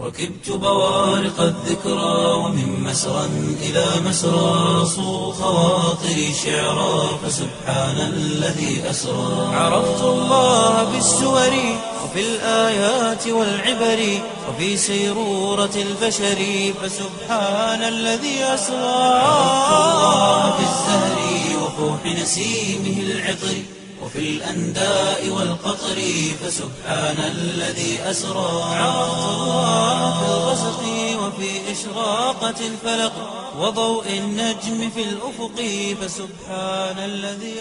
ركبت بوارق الذكرى ومن مسرى إلى مسرى صو خواطري شعرا فسبحان الذي أسرى عرفت الله بالسور وفي الآيات والعبر وفي سيرورة البشر فسبحان الذي أسرى عرفت الله بالزهر وفوح نسيمه العطر وفي الأنداء والقطر فسبحان الذي أسرى عرفت الله في الغسق وفي إشراقة الفلق وضوء النجم في الأفق فسبحان الذي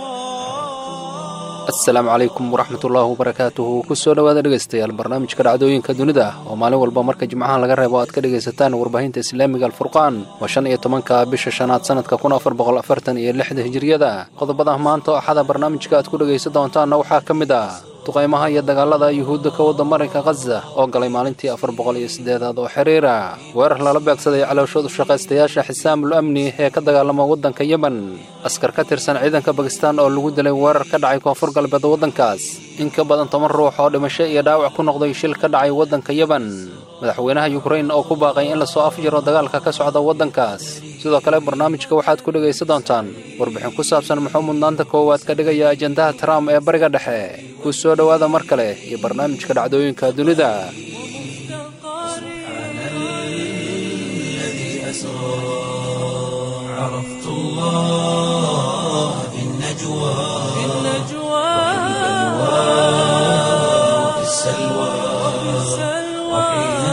أسرى asalaamu calaykum waraxmat ullaahi wabarakaatuhu kusoo dhowaada dhegaystayaal barnaamijka dhacdooyinka dunida oo maalin walba marka jimcaha laga reebo aad ka dhegaysataan warbaahinta islaamiga alfurqaan waa shan iyo tobanka bisha shanaad sanadka kun afar boqol afartan iyo lixda hijiriyada qodobada maanta oo axada barnaamijka aad ku dhegaysan doontaanna waxaa ka mid ah duqaymaha iyo dagaalada yuhuudda ka wadda marinka khaza oo galay maalintii afar boqol iyo siddeedaad oo xiriira weerar lala beegsaday calooshoodu shaqaystayaasha xisaamul amni ee ka dagaalama waddanka yemen askar ka tirsan ciidanka bakistan oo lagu dilay weerar ka dhacay koonfur galbeed waddankaas in ka badan toban ruux oo dhimasho iyo dhaawac ku noqday shil ka dhacay waddanka yemen madaxweynaha yukrain oo ku baaqay in lasoo afjiro dagaalka ka socda waddankaas sidoo kale barnaamijka waxaad ku dhegaysan doontaan warbixin ku saabsan muxuu mudnaanta koowaad ka dhigaya ajendaha trump ee bariga dhexe ku soo dhowaada mar kale iyo barnaamijka dhacdooyinka dunida الذي أسرى عرفت الله في النجوى في وفي السلوى وحين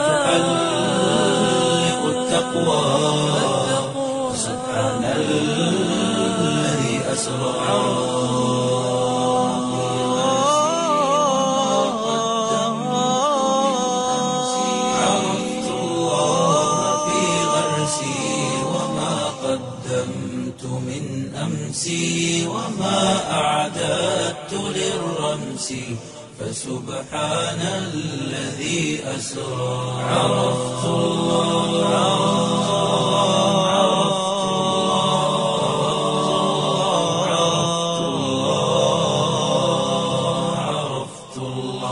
تحلق التقوى سبحان الذي أسرى عرفت الله في غرسي وما قدمت من أمسي وما أعددت للرمس فسبحان الذي أسرى عرفت الله عرفت الله عرفت الله عرفت الله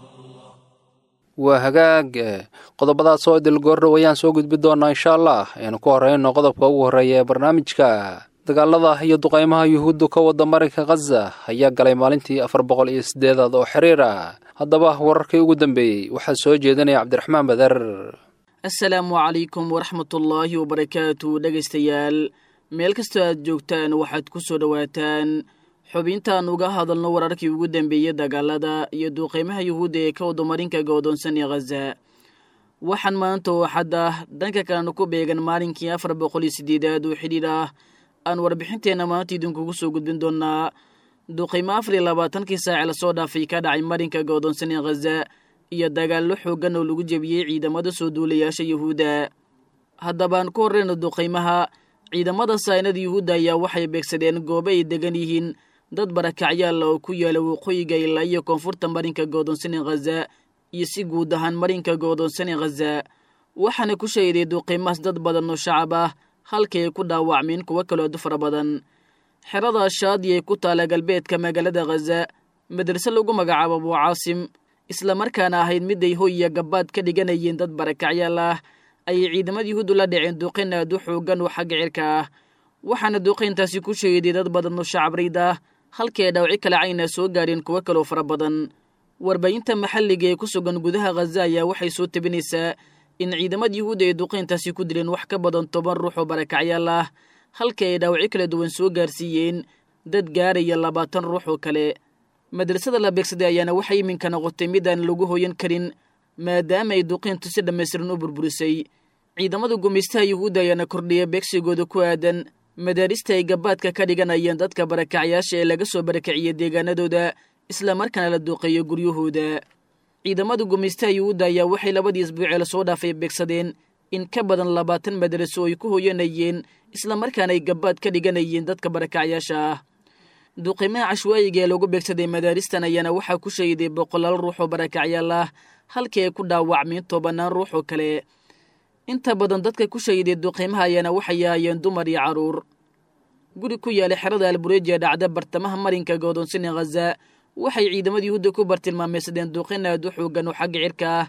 waa hagaag qodobadaas oo idilgoorra wayaan soo gudbi doonaa insha allah aynu ku horreyno qodobka ugu horreeya ee barnaamijka dagaalada iyo duqaymaha yuhuuddu ka wadda marinka khaza ayaa galay maalintii afar boqol iyo siddeedaad oo xiriira haddaba wararkii ugu dambeeyey waxaa soo jeedinaya cabdiraxmaan bader asalaamu calaykum waraxmatullaahi wabarakaatu dhegaystayaal meel kastoo aad joogtaan waxaad ku soo dhowaataan xubintaan uga hadalno wararkii ugu dambeeyey dagaalada iyo duuqeymaha yuhuudda ee ka wadamarinka go'doonsan ee khaza waxaan maanta oo xadda dhanka kalena ku beegan maalinkii afar boqol iyo siddeedaad oo xidhiir ah aan warbixinteenna maanta idinkugu soo gudbin doonaa duqeymo afar iyo labaatankii saace lasoo dhaafay ka dhacay marinka go'doonsan ee khaza iyo dagaallo xooggan oo lagu jebiyey ciidamada soo duulayaasha yuhuudda haddabaan ku horreyno duqeymaha ciidamada saynada yuhuudda ayaa waxay beegsadeen goobo ay degan yihiin dad barakacyaalla oo ku yaala waqooyiga ilaa iyo koonfurta marinka go'doonsan ee khaza iyo si guud ahaan marinka go'doonsan ee khaza waxaana ku shahiday duqeymahaas dad badan oo shacab ah halkii ay ku dhaawacmeen kuwo kaloo aad u fara badan xerada shaadi ee ku taala galbeedka magaalada khaza madrase lagu magacaabo abuu caasim islamarkaana ahayd mid ay hoy iyo gabbaad ka dhiganayeen dad barakacyaal ah ayay ciidamada yuhuuddu la dhaceen duqeyn aad u xoogan oo xagga cirka ah waxaana duqeyntaasi ku shahiday dad badan oo shacabrayd ah halkii ay dhawci kala cayna soo gaareen kuwo kaloo fara badan warbaahinta maxalliga ee ku sugan gudaha khaza ayaa waxay soo tabinaysaa in ciidamada yuhuudda ay duqeyntaasi ku dileen wax ka badan toban ruux oo barakacyaal ah halkii ay dhawci kala duwan soo gaarsiiyeen dad gaaraya labaatan ruux oo kale madrasada la beegsaday ayaana waxay iminka noqotay mid aan lagu hoyan karin maadaama ay duqeyntu si dhammaystiran u burburisay ciidamada gumaystaha yuhuudda ayaana kordhiya beegsigooda ku aadan madaarista ay gabaadka ka dhiganayeen dadka barakacyaasha ee laga soo barakiciyey deegaanadooda islamarkaana la duuqeeyo guryahooda ciidamada gumaystaha yuhuudda ayaa waxay labadii isbuucee lasoo dhaafay beegsadeen in ka badan labaatan madaraso ay ku hoyanayeen islamarkaana ay gabaad ka dhiganayeen dadka barakacyaasha ah duqimaha cashwaayiga ee lagu beegsaday madaaristan ayaana waxaa ku shahiday boqolaal ruux oo barakacyaal ah halkii ay ku dhaawacmeen tobanaan ruux oo kale inta badan dadka ku shahiday duqiimaha ayaana waxay ahaayeen dumar iyo carruur guri ku yaala xerada albureji ee dhacda bartamaha marinka godoonsine khaza waxay ciidamada yuhuudda ku bartilmaameysadeen duqin aad u xoogan oo xagga cirka ah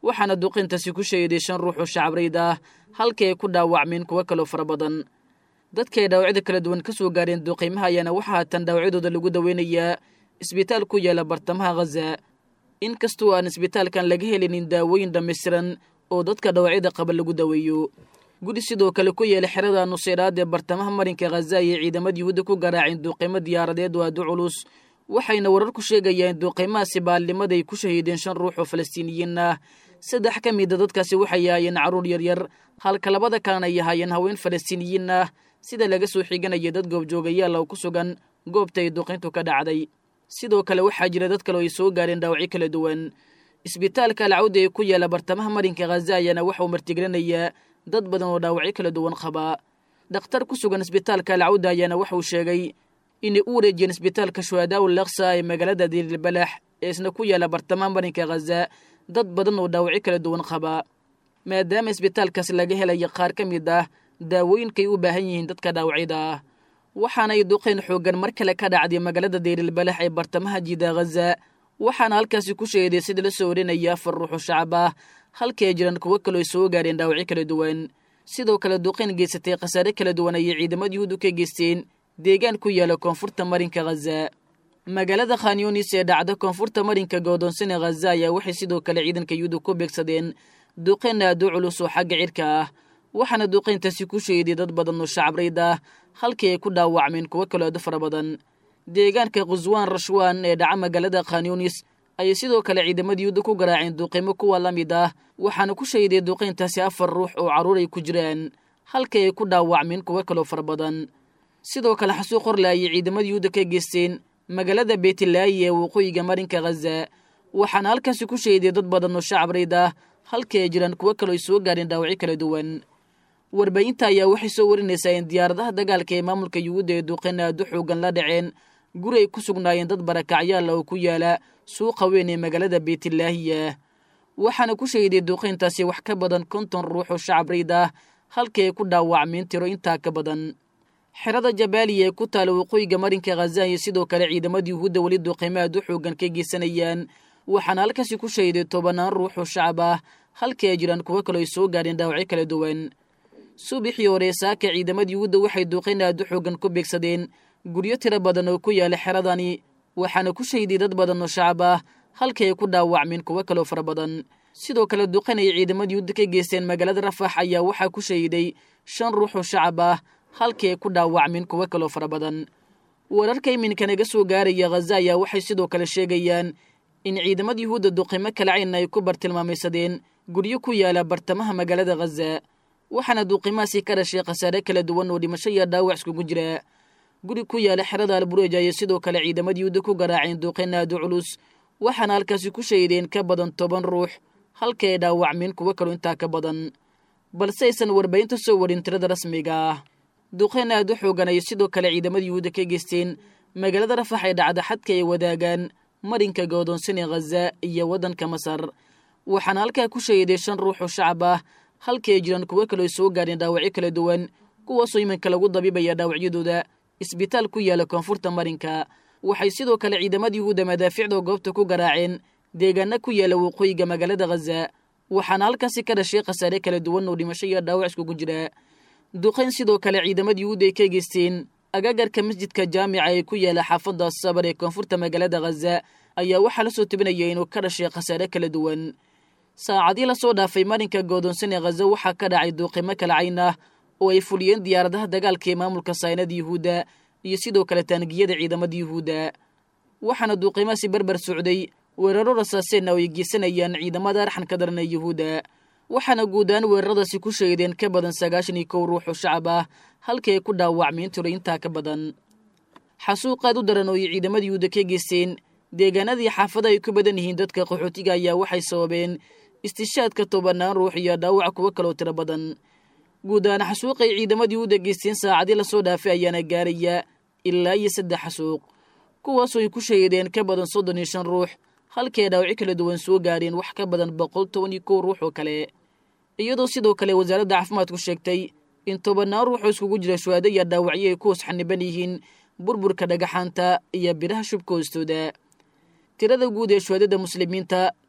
waxaana duqintaasi ku shahiday shan ruux oo shacabreyd ah halkii ay ku dhaawacmeen kuwo kaloo fara badan dadkaay dhaawacyada kala duwan ka soo gaareen duqiimaha ayaana waxaa haatan dhaawacyadooda lagu daweynayaa isbitaal ku yaala bartamaha khaza inkastoo aan isbitaalkan laga helinin daawooyin dhammaystiran oo dadka dhaawacyada qaba lagu daweeyo guri sidoo kale ku yeela xerada nuseyraad ee bartamaha marinka khaza ayay ciidamada yuhuudda ku garaaceen duuqiimo diyaaradeed oo aadu culus waxayna wararku sheegayaan in duuqiimahaasi baalnimada ay ku shahiideen shan ruux oo falastiiniyiin ah saddex ka mida dadkaasi waxay ahaayeen carruur yaryar halka labada kalena ay ahaayeen haween falastiiniyiin ah sida laga soo xiganaya dad goobjoogayaal oo ku sugan goobta ay duqintu ka dhacday sidoo kale waxaa jira dad kale oo ay soo gaareen dhaawacyo kala duwan isbitaalka alcawda ee ku yaala bartamaha marinka khaza ayaana waxauu martigelinayaa dad badan oo dhaawacyo kala duwan qabaa dhakhtar ku sugan isbitaalka alcawda ayaana waxauu sheegay inay u wareejiyeen isbitaalka shuhadaau laksa ee magaalada diirilbalax ee isna ku yaala bartamaha marinka khaza dad badan oo dhaawacyo kala duwan qabaa maadaama isbitaalkaas laga helaya qaar ka mid ah daawooyinkay u baahan yihiin dadka dhaawacyada ah waxaana ay duqayn xooggan mar kale ka dhacday magaalada diirilbalax ee bartamaha jiida khaza waxaana halkaasi ku sheeday sida la soo warinaya afar ruuxoo shacab ah halkii ay jiraan kuwo kaloo ay soo gaareen dhaawacyo kala duwan sidoo kale duqayn geysatay khasaare kala duwan ayay ciidamada yuhuudu ka geysteen deegaan ku yaala koonfurta marinka khaza magaalada khanyunis ee dhacda koonfurta marinka goodoonsane khaza ayaa waxay sidoo kale ciidanka yuhuudu ku beegsadeen duqayn aadu culus oo xagga cirka ah waxaana duqayntaasi ku sheeday dad badan oo shacabreyd ah halkii ay ku dhaawacmeen kuwo kaloo aadu fara badan deegaanka khuswaan rashwaan ee dhaca magaalada khanyunis ayay sidoo kale ciidamada yuhuuda ku garaaceen duuqiimo kuwa la mid ah waxaana ku sheeday duqayntaasi afar ruux oo carruur ay ku jiraan halkii ay ku dhaawacmeen kuwo kaloo fara badan sidoo kale xasuuq horle ayay ciidamada yuhuuda ka geysteen magaalada beetilaayi ee waqooyiga marinka khaza waxaana halkaasi ku sheeday dad badan oo shacabreyd ah halkii ay jiraan kuwo kaloo ay soo gaareen dhaawacyo kala duwan warbaahinta ayaa waxay soo warinaysaa in diyaaradaha dagaalka ee maamulka yuhuudda ee duqayn aadu xoogan la dhaceen guri ay ku sugnaayeen dad barakacyaal oo ku yaala suuqa weyn ee magaalada beetilaahiya waxaana ku sheeday duqayntaasi wax ka badan konton ruux oo shacabreyd ah halkii ay ku dhaawacmeen tiro intaa ka badan xerada jabaaliya ee ku taala waqooyiga marinka khaza iyo sidoo kale ciidamada yuhuudda weli duqaymo aad u xoogan ka geysanayaan waxaana halkaasi ku sheeday tobanaan ruux oo shacab ah halkii ay jiraan kuwo kaloo ay soo gaareen dhaawacyo kala duwan subaxii hore saaka ciidamada yuhuudda waxay duuqayn aad u xoogan ku beegsadeen guryo tiro badan oo ku yaala xeradani waxaana ku sheeday dad badan oo shacab ah halkii ay ku dhaawacmeen kuwo kaloo fara badan sidoo kale duqayn ay ciidamada yuhuudda ka geysteen magaalada rafax ayaa waxaa ku sheeday shan ruux oo shacab ah halkii ay ku dhaawacmeen kuwo kaloo fara badan wararka iminka naga soo gaaraya khaza ayaa waxay sidoo kale sheegayaan in ciidamada yuhuudda duqimo kala cayna ay ku bartilmaamaysadeen guryo ku yaala bartamaha magaalada khaza waxaana duuqimahaasi ka dhashay khasaare kala duwan oo dhimasho iyo dhaawac iskugu jira guri ku yaala xerada albureej ayay sidoo kale ciidamada yuhuudda ku garaaceen duuqayn aadu culus waxaana halkaasi ku sheedeen ka badan toban ruux halkii ay dhaawacmeen kuwo kaloo intaa ka badan balse aysan warbaahinta soo warin tirada rasmiga ah duqayn aad u xoogan ayay sidoo kale ciidamada yuhuudda ka geysteen magaalada rafax ee dhacda xadka ay wadaagaan marinka goodoonsan ee khaza iyo waddanka masar waxaana halkaa ku sheeday shan ruux oo shacab ah halkii ay jiraan kuwo kaloo ay soo gaareen dhaawacyo kala duwan kuwaasoo iminka lagu dabibaya dhaawacyadooda isbitaal ku yaala koonfurta marinka waxay sidoo kale ciidamada yuhuudda madaaficda goobta ku garaaceen deegaana ku yaala waqooyiga magaalada khaza waxaana halkaasi ka dhashay khasaare kala duwan oo dhimasho iyo dhaawac iskugu jira duqayn sidoo kale ciidamada yuhuudda ay ka geysteen agagarka masjidka jaamica ee ku yaala xaafadda sabar ee koonfurta magaalada khaza ayaa waxaa la soo tebinaya inuu ka dhashay khasaare kala duwan saacadii lasoo dhaafay marinka goodoonsan ee khaza waxaa ka dhacay duuqimo kala cayn ah oo ay fuliyeen diyaaradaha dagaalka ee maamulka saynada yuhuudda iyo sidoo kale taangiyada ciidamada yuhuudda waxaana duuqimahaasi berber socday weeraro rasaaseenna oo ay geysanayaan ciidamada arxanka daran ee yuhuudda waxaana guud ahaan weeraradaasi ku sheegdeen ka badan sagaashan iyo kow ruux oo shacab ah halkii ay ku dhaawacmeen tiro intaa ka badan xasuuqaad u daran oo ay ciidamada yuhuudda ka geysteen deegaanadii xaafada ay ku badan yihiin dadka qaxootiga ayaa waxay sababeen istishaadka tobanaan ruux iyo dhaawac kuwo kaloo tiro badan guud ahaan xasuuqay ciidamada yuhuudda geysteen saacadii lasoo dhaafay ayaana gaaraya ilaa iyo saddex xasuuq kuwaasoo ay ku sheegdeen ka badan soddon iyo shan ruux halkii ay dhaawacyo kala duwan soo gaareen wax ka badan boqol toban iyo kow ruux oo kale iyadoo sidoo kale wasaaradda caafimaadku sheegtay in tobannaan ruux oo iskugu jira shuhaado iyo dhaawacyo ay ku hoos xaniban yihiin burburka dhagaxaanta iyo biraha shubka hoostooda tirada guud ee shuhaadada muslimiinta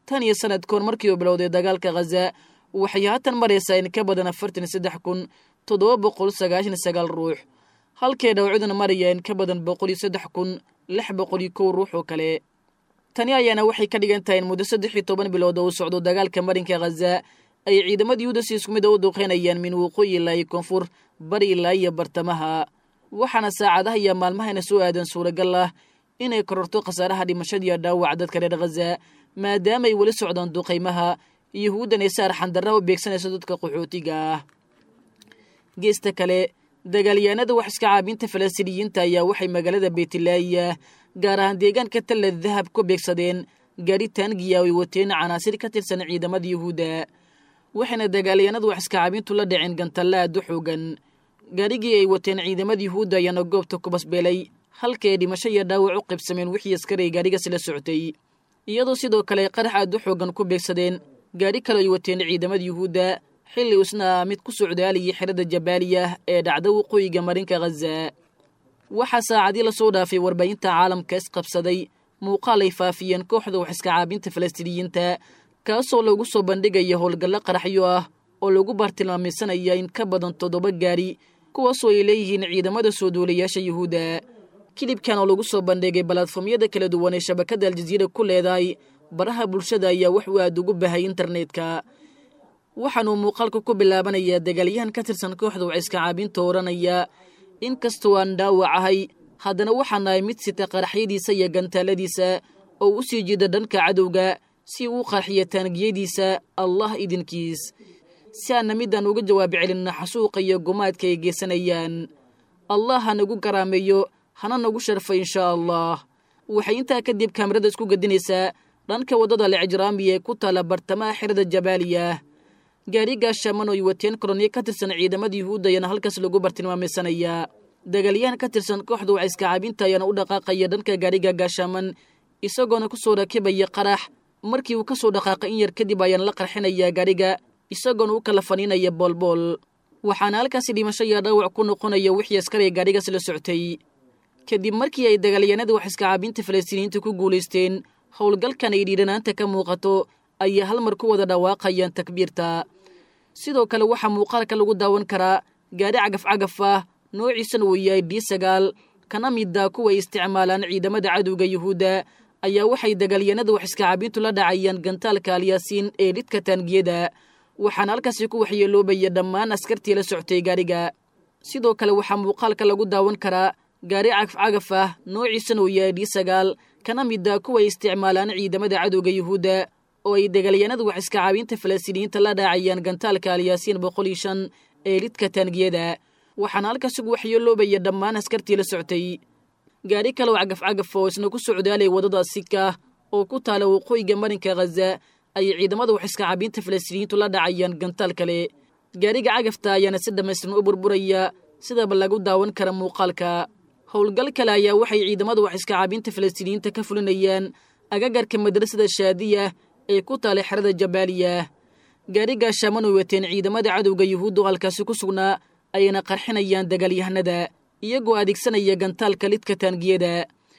tan iyo sanadkoon markii uu bilowday dagaalka khaza waxay haatan maraysaa in ka badan afartan iyo saddex kun toddoba boqol sagaashan iyo sagaal ruux halkee dhawcuduna maraya in ka badan boqol iyo saddex kun lix boqol iyo kow ruux oo kale tani ayaana waxay ka dhigan tahay in muddo saddex iyo toban bilood oo uu socdo dagaalka marinka khaza ay ciidamada yuhuda si isku mid a u duqeynayaan min waqooyi ilaa iyo koonfur bari ilaa iyo bartamaha waxaana saacadaha iyo maalmahayna soo aadan suuragal ah inay kororto khasaaraha dhimashadiiyo dhaawac dadka reer khaza maadaama ay weli socdaan duqaymaha yuhuuddan ay saar xandarra u beegsanayso dadka qaxootiga ah geesta kale dagaalyahanada wax iska caabinta falastiiniyiinta ayaa waxay magaalada beytlaayiya gaar ahaan deegaanka talla dahab ku beegsadeen gaari taangiya ay wateen canaasir ka tirsan ciidamada yuhuudda waxayna dagaalyahanadu wax iska caabintu la dhaceen gantalla aad u xoogan gaarigii ay wateen ciidamada yuhuudda ayaana goobta ku basbeelay halka ay dhimasho iyo dhaawac u qaybsameen wixii askaray gaarigaas la socotay iyadoo sidoo kale qarax aad u xoogan ku beegsadeen gaari kale ay wateen ciidamada yuhuudda xilli isna mid ku socdaalayay xerada jabaaliya ee dhacda waqooyiga marinka khaza waxaa saacadii lasoo dhaafay warbaahinta caalamka isqabsaday muuqaal ay faafiyeen kooxda wax iska caabinta falastiiniyiinta kaasoo lagu soo bandhigaya howlgallo qaraxyo ah oo lagu baartilmaameysanaya in ka badan toddoba gaari kuwaasoo ay leeyihiin ciidamada soo duulayaasha yuhuudda kilibkan oo lagu soo bandhigay balatfomyada kala duwan ee shabakadda aljaziira ku leedahay baraha bulshada ayaa wax uu aad ugu bahay internetka waxaanuu muuqaalka ku bilaabanayaa dagaalyahan ka tirsan kooxda wax iska caabinta odhanaya inkastoo aan dhaawac ahay haddana waxaa nahay mid sita qaraxyadiisa iyo gantaaladiisa oo u sii jiida dhanka cadowga si uu qarxiyo taangiyadiisa allah idinkiis si aanna midaan uga jawaabi celinna xasuuqa iyo gumaadka ay geysanayaan allah ha nagu garaameeyo hana nagu sharfay inshaa allah waxay intaa kadib kaamirada isku gedinaysaa dhanka waddada lecjraamiya ee ku taala bartamaha xerada jabaaliya gaari gaashaaman oo ay wateen koroniyo ka tirsan ciidamada yuhuudda ayaana halkaas lagu bartilmaamaysanayaa dagaalyahan ka tirsan kooxda wax iska caabinta ayaana u dhaqaaqaya dhanka gaariga gaashaaman isagoona ku soo rakibaya qarax markii uu ka soo dhaqaaqay in yar kadib ayaana la qarxinayaa gaariga isagoona u kala faniinaya boolbool waxaana halkaasi dhimasho iyo dhaawac ku noqonaya wixii askariga gaarigaas la soctay kadib markii ay dagaalyahanada wax iska caabinta falastiiniyiinta ku guulaysteen howlgalkan ay dhiiranaanta ka muuqato ayaa hal mar ku wada dhawaaqayaan takbiirta sidoo kale waxaa muuqaalka lagu daawan karaa gaari cagaf-cagaf ah noociisana uu yahay d sagaal kana mida kuwa ay isticmaalaan ciidamada cadowga yuhuudda ayaa waxay dagaalyanada wax iska caabintu la dhacayaan gantaalka alyaasiin ee dhidka taangiyada waxaana halkaasi ku waxyeeloobaya dhammaan askartii la soctay gaariga sidoo kale waxaa muuqaalka lagu daawan karaa gaari cagaf-cagaf ah noociisana uu yahay d sagaal kana mida kuwa ay isticmaalaan ciidamada cadowga yuhuudda oo ay dagaalyanada wax iska caabinta falastiiniyiinta la dhaacayaan gantaalka alyaasiin boqol iyo shan ee lidka taangiyada waxaana halkaasigu waxyeeloobaya dhammaan askartii la soctay gaari kale oo cagaf-cagaf oo isna ku socdaalay waddada sika oo ku taala waqooyiga marinka khaza ayay ciidamada wax iska caabinta falastiiniyiintu la dhacayaan gantaal kale gaariga cagafta ayaana si dhammaystiran u burburaya sidaba lagu daawan kara muuqaalka howlgal kale ayaa waxay ciidamada wax iska caabinta falastiiniyiinta ka fulinayaan agagarka madrasada shaadiya ee ku taalay xerada jabaaliya gaarigaa shaaman oo wateen ciidamada cadowga yuhuuddu halkaasi ku sugnaa ayayna qarxinayaan dagaalyahanada iyagoo adeegsanaya gantaalka lidka taangiyada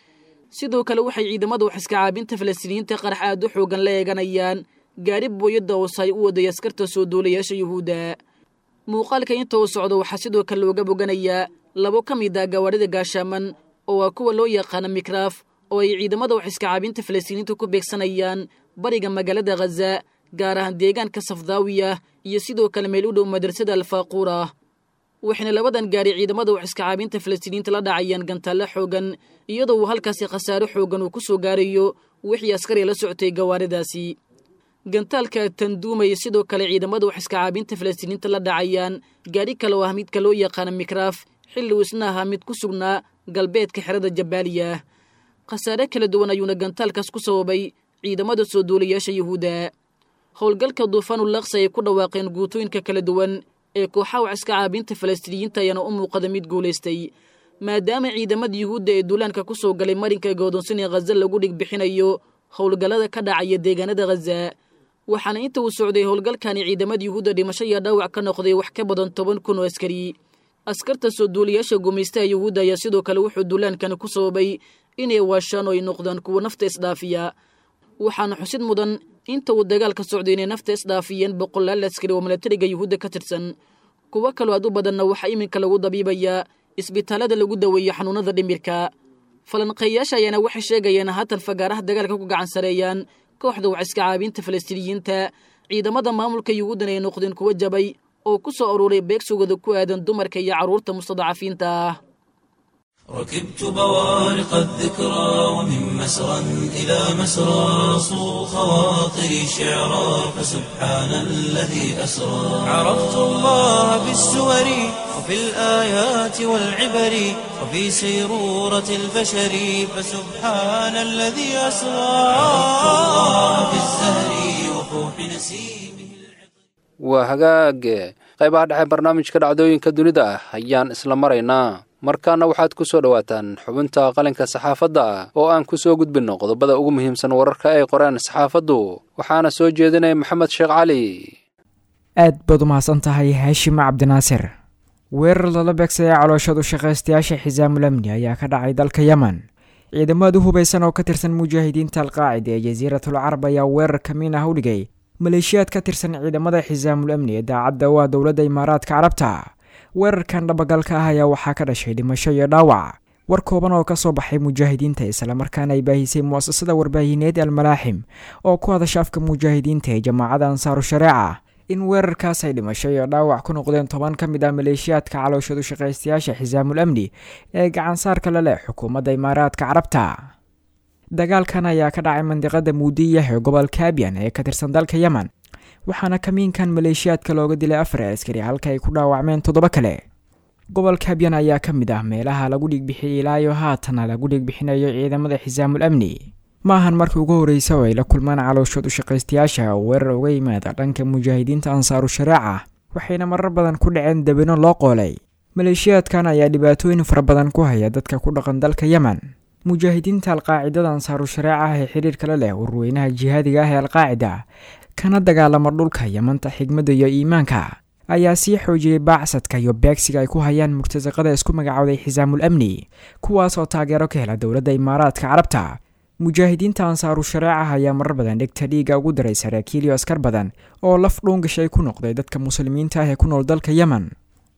sidoo kale waxay ciidamada wax iska caabinta falastiiniyiinta qarax aad u xoogan la eeganayaan gaari booyadda oosay u waday askarta soo duulayaasha yuhuudda muuqaalka inta uu socdo waxaa sidoo kale looga boganayaa labo ka mid ah gawaarida gaashaaman oo waa kuwa loo yaqaana mikraaf oo ay ciidamada wax iska caabinta falastiiniyiinta ku beegsanayaan bariga magaalada khaza gaar ahaan deegaanka safdaawiya iyo sidoo kale meel u dhow madrasada alfaaquura waxayna labadan gaari ciidamada wax iska caabinta falastiiniyiinta la dhacayaan gantaallo xoogan iyadoo uu halkaasi khasaaro xoogan uu ku soo gaarayo wixii askari la socotay gawaaridaasi gantaalka tanduumaya sidoo kale ciidamada wax iska caabinta falastiiniyiinta la dhacayaan gaari kale oo ah midka loo yaqaana mikraaf xilli uu isna ahaa mid ku sugnaa galbeedka xerada jabaaliya khasaare kala duwan ayuuna gantaalkaas ku sababay ciidamada soo duulayaasha yuhuudda howlgalka duufaanul laksa ay ku dhawaaqeen guutooyinka kala duwan ee kooxaha wax iska caabinta falastiiniyiinta ayaana u muuqada mid guulaystay maadaama ciidamada yuhuudda ee duulaanka ku soo galay marinka goodonsan ee khaza lagu dhig bixinayo howlgallada ka dhacaya deegaanada khaza waxaana inta uu socday howlgalkani ciidamada yuhuudda dhimasho iyo dhaawac ka noqday wax ka badan toban kun oo askari askarta soo duulayaasha gumaystaha yuhuudda ayaa sidoo kale wuxuu duulaankani ku sababay inay waashaan oo ay noqdaan kuwa nafta isdhaafiya waxaana xusid mudan inta uu dagaalka socday inay nafta isdhaafiyeen boqolaal askari oo milatariga yuhuudda ka tirsan kuwo kaloo aad u badanna waxaa iminka lagu dabiibayaa isbitaalada lagu daweeyo xanuunada dhimirka falanqeeyaasha ayaana waxay sheegayeen haatan fagaaraha dagaalka ku gacan sareeyaan kooxda waciska caabinta falastiiniyiinta ciidamada maamulka yuhuuddan ay noqdeen kuwo jabay oo ku soo aruuray beegsugooda ku aadan dumarka iyo carruurta mustadacafiinta ah ركبت بوارق الذكرى ومن مسرى إلى مسرى صو خواطري شعرا فسبحان الذي أسرى عرفت الله بالسور وفي الآيات والعبر وفي سيرورة البشر فسبحان الذي أسرى عرفت الله بالزهر وفوح نسيمه waa hagaage qaybaha dhexe barnaamijka dhacdooyinka dunida ah ayaan isla maraynaa markaana waxaad ku soo dhowaataan xubinta qalinka saxaafadda ah oo aan ku soo gudbinno qodobada ugu muhiimsan wararka ay qoreen saxaafaddu waxaana soo jeedinaya maxamed sheekh cali aad baad u mahadsan tahay haashim cabdinaasir weerar lala beegsaday calooshadu shaqaystayaasha xisaamul amni ayaa ka dhacay dalka yemen ciidamad u hubaysan oo ka tirsan mujaahidiinta alqaacida ee jasiiratul carab ayaa weerar kamiin ah u dhigay maleeshiyaad ka tirsan ciidamada xisaamul amni ee daacadda u ah dowladda imaaraadka carabta weerarkan dhabagalka ah ayaa waxaa ka dhashay dhimasho iyo dhaawac war kooban oo kasoo baxay mujaahidiinta islamarkaana ay baahisay mu'asasada warbaahineed almalaaxim oo ku hadasha afka mujaahidiinta ee jamaacada ansaaru shareeca in weerarkaas ay dhimasho iyo dhaawac ku noqdeen toban ka mid ah maleeshiyaadka calooshadu shaqaystayaasha xisaamul amni ee gacansaarka la leh xukuumadda imaaraadka carabta dagaalkan ayaa ka dhacay mandiqada muudiyah ee gobolka abyan ee ka tirsan dalka yemen waxaana kamiinkan maleeshiyaadka looga dilay afar askari halka ay ku dhaawacmeen toddoba kale gobolka abyan ayaa ka mid ah meelaha lagu dhiigbixiyay ilaayo haatana lagu dhiigbixinayo ciidamada xisaamul amni maahan markii ugu horreysa oo ay la kulmaan calooshoodu shaqaystayaasha oo weerar uga yimaada dhanka mujaahidiinta ansaaru shareeca waxayna marar badan ku dhaceen dabino loo qoolay maleeshiyaadkan ayaa dhibaatooyin fara badan ku haya dadka ku dhaqan dalka yemen mujaahidiinta alqaacidada ansaaru shareeca ah ee xidhiirka la leh warweynaha jihaadiga ah ee alqaacida kana dagaalama dhulka yamanta xigmadda iyo iimaanka ayaa sii xoojiyey baacsadka iyo beegsiga ay ku hayaan murtasaqada isku magacowday xisaamul amni kuwaas oo taageero ka hela dowladda imaaraadka carabta mujaahidiinta ansaaru shareeca ayaa marar badan dhegta dhiiga ugu daray saraakiil iyo askar badan oo laf dhuungashay ku noqday dadka muslimiinta ah ee ku nool dalka yemen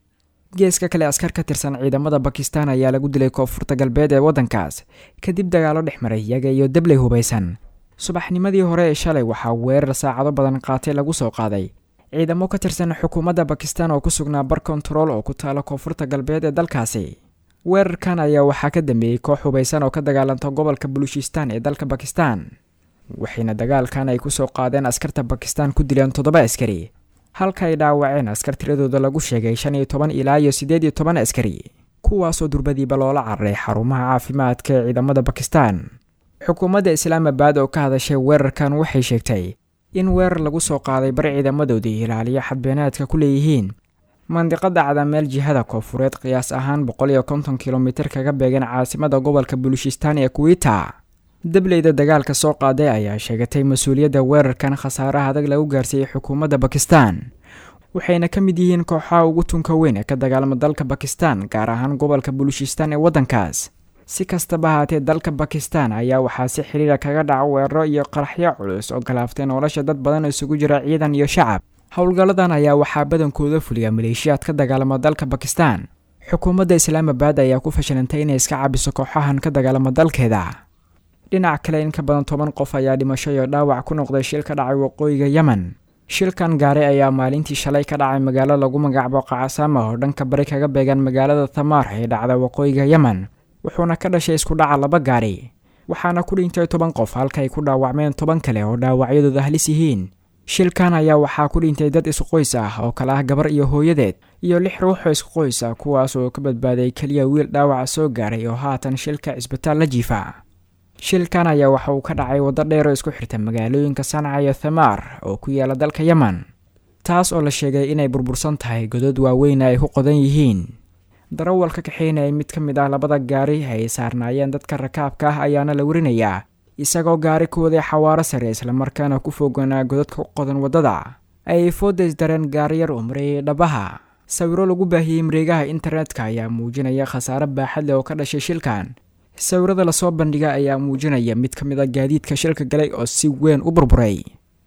geeska kale askar ka tirsan ciidamada bakistan ayaa lagu dilay koonfurta galbeed ee waddankaas kadib dagaalo dhex maray iyaga iyo dabley hubaysan subaxnimadii hore ee shalay waxaa weerar saacado badan qaatay lagu soo qaaday ciidamo ka tirsan xukuumadda bakistan oo ku sugnaa bar kontarool oo ku taala koonfurta galbeed ee dalkaasi weerarkan ayaa waxaa ka dambeeyey koox hubaysan oo ka dagaalanta gobolka baluchistan ee dalka bakistan waxayna dagaalkan ay kusoo qaadeen askarta bakistan ku dileen toddoba askari halka ay dhaawaceen askar tiradooda lagu sheegay shan iyo toban ilaa iyo siddeed iyo toban askari kuwaasoo durbadiiba loola cararay xarumaha caafimaadka ee ciidamada bakistan xukuumadda islaamabad oo ka hadashay weerarkan waxay sheegtay in weerar lagu soo qaaday bar ciidamadoodii ilaaliyo xadbeenaadka ku leeyihiin mandiqada cadameel jihada koonfureed qiyaas ahaan boqol iyo konton kilomitir kaga beegan caasimada gobolka bulushistan ee kuwita dableyda dagaalka soo qaaday ayaa sheegatay mas-uuliyadda weerarkan khasaaraha adag lagu gaarsiiyey xukuumadda bakistan waxayna ka mid yihiin kooxaha ugu tunka weyn ee ka dagaalama dalka bakistan gaar ahaan gobolka bulushistan ee waddankaas si kastaba ahaatee dalka bakistan ayaa waxaa si xiriira kaga dhaca weeraro iyo qaraxyo culus oo galaaftay nolosha dad badan oo isugu jira ciidan iyo shacab howlgalladan ayaa waxaa badankooda fuliya maleeshiyaad ka dagaalama dalka bakistan xukuumadda islaamabad ayaa ku fashilantay inay iska cabiso kooxahan ka dagaalama dalkeeda dhinac kale in ka badan toban qof ayaa dhimasho iyo dhaawac ku noqday shil ka dhacay waqooyiga yemen shilkan gaari ayaa maalintii shalay ka dhacay magaalo lagu magacaabo qacasaama oo dhanka bari kaga beegan magaalada tamaar ee dhacda waqooyiga yemen wuxuuna ka dhashay isku dhaca laba gaari waxaana ku dhintay toban qof halka ay ku dhaawacmeen toban kale oo dhaawacyadooda halis yihiin shilkan ayaa waxaa ku dhintay dad isku qoys ah oo kale ah gabar iyo hooyadeed iyo lix ruux oo isku qoys ah kuwaas oo ka badbaaday keliya wiil dhaawaca soo gaaray oo haatan shilka cisbitaal la jiifa shilkan ayaa waxa uu ka dhacay waddo dheer oo isku xirta magaalooyinka sanca iyo thamaar oo ku yaala dalka yemen taas oo la sheegay inay burbursan tahay godod waaweyn ay ku qodan yihiin darawalka kaxeynaya mid ka mid ah labada gaari ay saarnaayeen dadka rakaabka ah ayaana la warinayaa isagoo gaari ku waday xawaaro sare islamarkaana ku foganaa godadka u qodan waddada ayay foodays dareen gaariyar oo mareeyay dhabaha sawiro lagu baahiyey mareegaha internetka ayaa muujinaya khasaare baaxad leh oo ka dhashay shilkan sawirada lasoo bandhiga ayaa muujinaya mid ka mid a gaadiidka shilka galay oo si weyn u burburay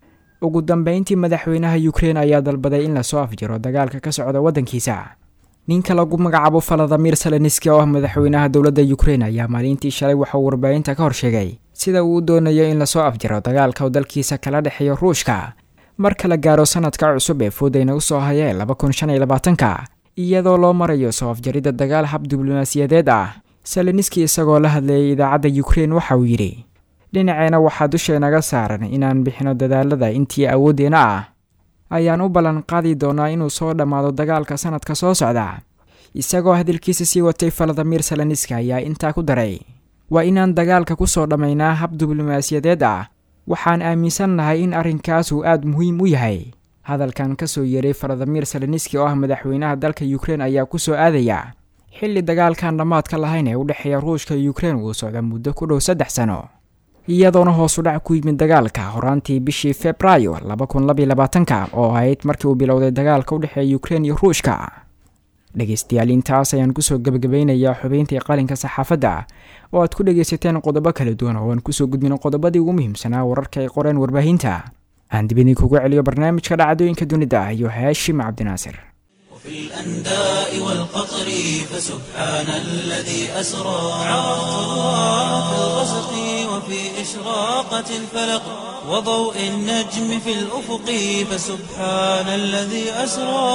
ugu dambeyntii madaxweynaha ukrein ayaa dalbaday in lasoo afjiro dagaalka ka socda waddankiisa ninka lagu magacaabo faladamir seleniski oo ah madaxweynaha dowladda ukrein ayaa maalintii shalay waxauu warbaahinta ka horsheegay sida uu doonayo in lasoo afjiro dagaalka uu dalkiisa kala dhexeeyo ruushka marka la gaaro sanadka cusub ee foodayna usoo hayee laba kun shan iyo labaatanka iyadoo loo marayo soo afjaridda dagaal hab diblomaasiyadeed ah seleniski isagoo la hadlayay idaacadda ukrein waxa uu yidhi dhinaceena waxaa dusheenaga saaran inaan bixino dadaalada intii awooddeena ah ayaan u ballan qaadi doonaa inuu soo dhammaado dagaalka sanadka soo socda isagoo hadalkiisa sii watay faladamir seleniski ayaa intaa ku daray waa inaan dagaalka ku soo dhammaynaa hab diblomaasiyadeed ah waxaan aaminsannahay in arrinkaas uu aada muhiim u yahay hadalkan ka soo yeeray faladamir seleniski oo ah madaxweynaha dalka ukrein ayaa ku soo aadaya xilli dagaalkan dhammaadka lahayn ee u dhexeeya ruushka iyo ukrein uu socda muddo ku dhow saddex sano iyadoona hoos u dhac ku yimid dagaalka horaantii bishii februaayo laba kun labaiyo labaatanka oo ahayd markii uu bilowday dagaalka u dhexeeya ukrein iyo ruushka dhegaystayaal intaas ayaan kusoo gebagabaynayaa xubeyntii qalinka saxaafadda oo aad ku dhegaysateen qodobo kala duwan oo aan kusoo gudbin qodobadii ugu muhiimsanaa wararka ay qoreen warbaahinta aan dib idinkugu celiyo barnaamijka dhacdooyinka dunida iyo haashim cabdinaasir وفي الأنداء والقطر فسبحان الذي أسرى في الغسق وفي إشراقة الفلق وضوء النجم في الأفق فسبحان الذي أسرى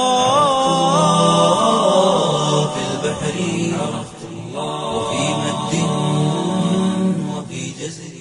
في البحر وفي مد وفي جزر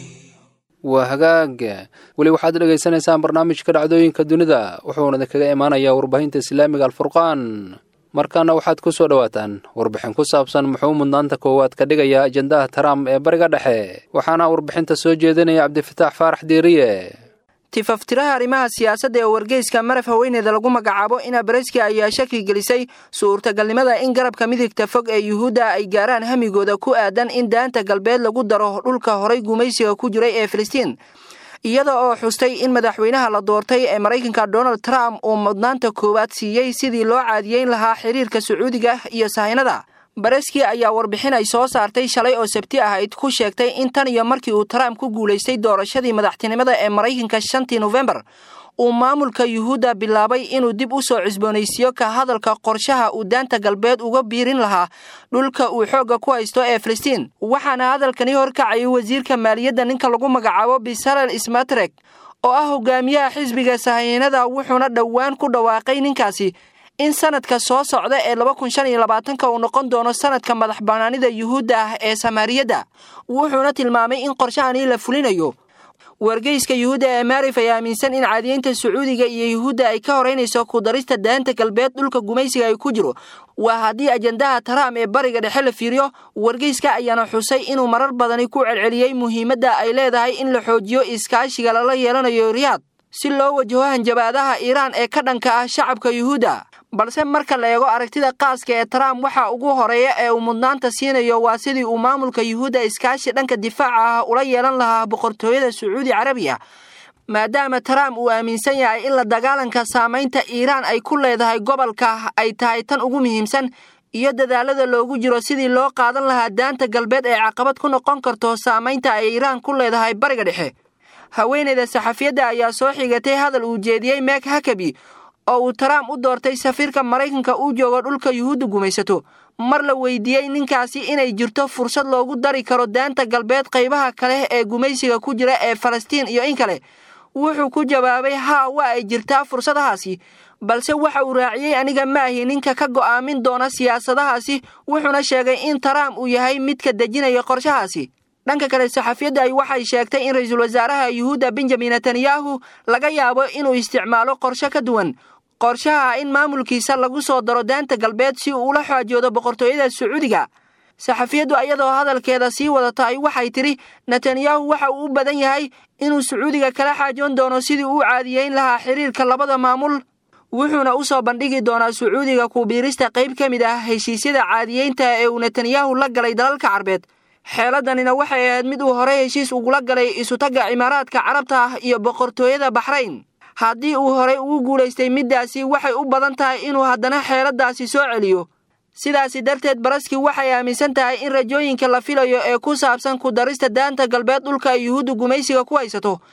waa hagaag weli waxaad dhegaysanaysaan barnaamijka dhacdooyinka dunida wuxuuna idinkaga imaanayaa warbaahinta islaamiga alfurqaan markaana waxaad ku soo dhowaataan warbixin ku saabsan muxuu mudnaanta koowaad ka dhigayaa ajendaha trump ee bariga dhexe waxaana warbixinta soo jeedinaya cabdifataax faarax diiriye tifaftiraha arrimaha siyaasadda ee wargeyska maraf haweeneeda lagu magacaabo ina bareski ayaa shaki gelisay suurtagalnimada in garabka midigta fog ee yuhuudda ay gaaraan hamigooda ku aadan in daanta galbeed lagu daro dhulka horay gumaysiga ku jiray ee filistiin iyada oo xustay in madaxweynaha la doortay ee maraykanka donald trump uu mudnaanta koowaad siiyey sidii loo caadiyeyn lahaa xiriirka sacuudiga iyo sahaynada bareski ayaa warbixin ay soo saartay shalay oo sabti ahayd ku sheegtay in tan iyo markii uu trump ku guulaystay doorashadii madaxtinimada ee maraykanka shantii nofembar uu maamulka yuhuudda bilaabay inuu dib u soo cusboonaysiiyo ka hadalka qorshaha uu daanta galbeed uga biirin lahaa dhulka uu xoogga ku haysto ee filistiin waxaana hadalkani horkacayay wasiirka maaliyadda ninka lagu magacaabo bisalel smatrek oo ah hogaamiyaha xisbiga sahaynada wuxuuna dhowaan ku dhawaaqay ninkaasi in sanadka soo socda ee laba kun shan iyo labaatanka uu noqon doono sanadka madax bannaanida yuhuudda ah ee samaariyadda wuxuuna tilmaamay in qorshahani la fulinayo wargeyska yuhuudda ee maarif ayaa aaminsan in caadiyeynta sacuudiga iyo yuhuudda ay ka horeynayso ku darista daanta galbeed dhulka gumaysiga ay ku jiro waa haddii ajendaha trump ee bariga dhexe la fiiriyo wargeyska ayaana xusay inuu marar badani ku celceliyey muhiimadda ay leedahay in la xoojiyo iskaashiga lala yeelanayo riyaad si loo wajaho hanjabaadaha iiraan ee ka dhanka ah shacabka yuhuudda balse marka la eego aragtida qaaska ee trump waxa ugu horeeya ee uu mudnaanta siinayo waa sidii uu maamulka yuhuudda iskaashi dhanka difaaca ah ula yeelan lahaa boqortooyada sacuudi carabiya maadaama trump uu aaminsan yahay in la dagaalanka saamaynta iiraan ay ku leedahay gobolka ay tahay tan ugu muhiimsan iyo dadaalada loogu jiro sidii loo qaadan lahaa daanta galbeed ee caqabad ku noqon karto saamaynta ay iiraan ku leedahay bariga dhexe haweeneyda saxafiyadda ayaa soo xigatay hadal uu jeediyey meek hakabi oo uu trump u doortay safiirka maraykanka uu joogo dhulka yuhuudda gumaysato mar la weydiiyey ninkaasi inay jirto fursad loogu dari karo daanta galbeed qaybaha kale ee gumaysiga ku jira ee falastiin iyo in kale wuxuu ku jawaabay haa waa ay jirtaa fursadahaasi balse waxa uu raaciyey aniga maahi ninka ka go'aamin doona siyaasadahaasi wuxuuna sheegay in trump uu yahay midka dejinaya qorshahaasi dhanka kale saxafiyadda ay waxay sheegtay in ra-iisul wasaaraha yuhuudda benjamin netanyahu laga yaabo inuu isticmaalo qorshe ka duwan qorshaha in maamulkiisa lagu soo daro daanta galbeed si uu ula xoojoodo boqortooyada sacuudiga saxafiyaddu iyadoo hadalkeeda sii wadata ay waxay tidhi netanyahu waxa uu u badan yahay inuu sacuudiga kala xaajoon doono sidii uu caadiyeyn lahaa xiriirka labada maamul wuxuuna u soo bandhigi doonaa sacuudiga kubiirista qayb ka mid ah heshiisyada caadiyeynta ee uu netanyahu la galay dalalka carbeed xeeladanina waxay ahayd mid uu horey heshiis ugula galay isutagga cimaaraadka carabta ah iyo boqortooyada baxrayn haddii uu horey ugu guulaystay middaasi waxay u badan tahay inuu haddana xeeladaasi soo celiyo sidaasi darteed baraski waxay aaminsan tahay in rajooyinka la filayo ee ku saabsan ku darista daanta galbeed dhulka ay yuhuudda gumaysiga ku haysato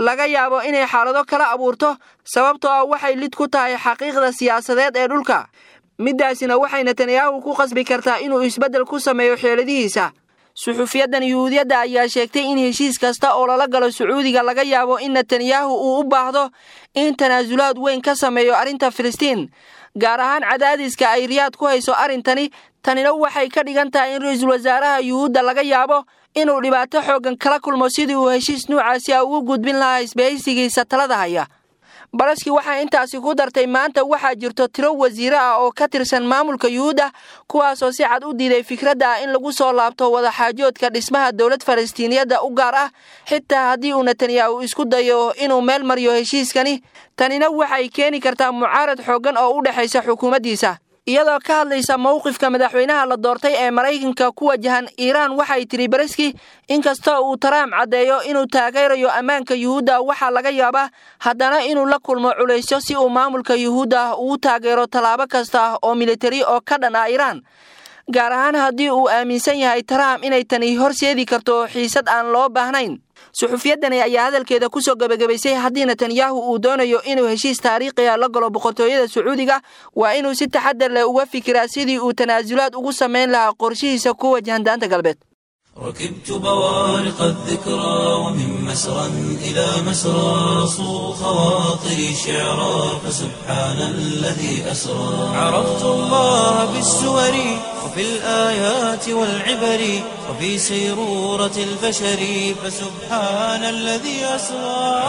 laga yaabo inay xaalado kala abuurto sababtoo ah waxay lid ku tahay xaqiiqda siyaasadeed ee dhulka middaasina waxay netanyahu ku qasbi kartaa inuu isbeddel ku sameeyo xeeladihiisa suxufiyadan yuhuudiyadda ayaa sheegtay in heshiis kasta oo lala galo sacuudiga laga yaabo in netanyahu uu u baahdo in tanaasulaad weyn ka sameeyo arrinta filistiin gaar ahaan cadaadiska ay riyaad ku hayso arrintani tanina waxay ka dhigan tahay in ra-iisul wasaaraha yuhuudda laga yaabo inuu dhibaato xooggan kala kulmo sidii uu heshiis nuucaasi a ugu gudbin lahaa isbahaysigiisa talada haya balaski waxaa intaasi ku dartay maanta waxaa jirto tiro wasiire ah oo ka tirsan maamulka yuhuudda kuwaasoo si cad u diiday fikradda ah in lagu soo laabto wadaxaajoodka dhismaha dowlad falastiiniyadda u gaar ah xitaa haddii uu netanyahu isku dayo inuu meel mariyo heshiiskani tanina waxay keeni kartaa mucaarad xooggan oo u dhexaysa xukuumaddiisa iyadoo ka hadlaysa mowqifka madaxweynaha la doortay ee maraykanka ku wajahan iiraan waxay tidhi bariski inkastoo uu trump caddeeyo inuu taageerayo ammaanka yuhuudda waxaa laga yaabaa haddana inuu la kulmo culaysyo si uu maamulka yuhuudda ugu taageero tallaabo kasta oo militari oo ka dhan ah iiraan gaar ahaan haddii uu aaminsan yahay trump inay tani horseedi karto xiisad aan loo baahnayn suxufiyaddani ayaa hadalkeeda ku soo gebagabaysay haddii netanyahu uu doonayo inuu heshiis taariikhiga la galo boqortooyada sacuudiga waa inuu si taxadar leh uga fikiraa sidii uu tanaasulaad ugu samayn lahaa qorshihiisa ku wajahan daanta galbeed ركبت بوارق الذكرى ومن مسرى إلى مسرى صو خواطري شعرا فسبحان الذي أسرى عرفت الله بالسور وفي الآيات والعبر وفي سيرورة البشر فسبحان الذي أسرى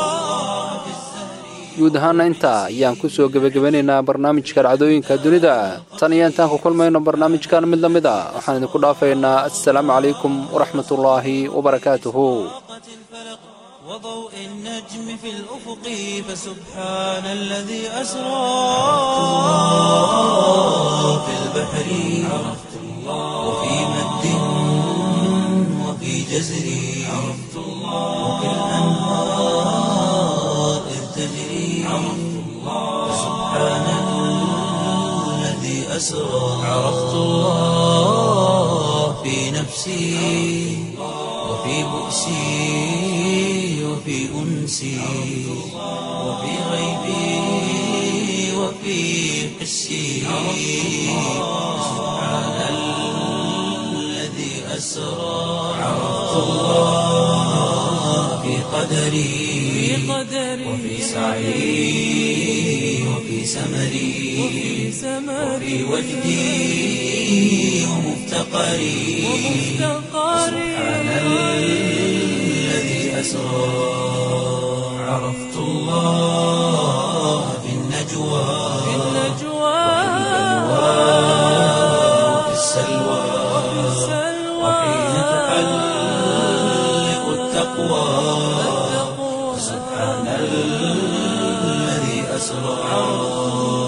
guud ahaana intaa ayaan ku soo gebagabanaynaa barnaamijka dhacdooyinka dunida tan iyo intaan ku kulmayno barnaamijkan mid la mid a waxaan idinku dhaafaynaa assalaamu calaykum waraxmatullaahi wabarakaatuhu وضوء النجم في الأفق فسبحان الذي أسرى في البحر عرفت الله وفي مد وفي جزر عرفت الله وفي الأنهار إذ تجري عرفت الله فسبحان الذي أسرى عرفت الله في نفسي وفي بؤسي وفي أنسي وفي غيبي وفي حسي سبحان الذي أسرى عرفت الله في قدري وفي سعي وفي سمري وفي وجدي ومفتقري سبحان الذي أسرى عرفت الله في النجوى وفي السلوى وحين تحلق التقوى سبحان الذي أسرى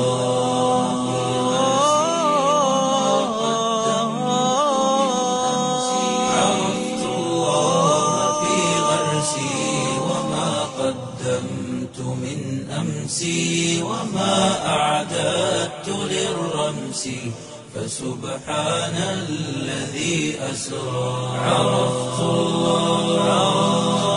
عرفت الله في غرسي وما قدمت من أمسي وما أعددت للرمس فسبحان الذي أسرى عرفت الله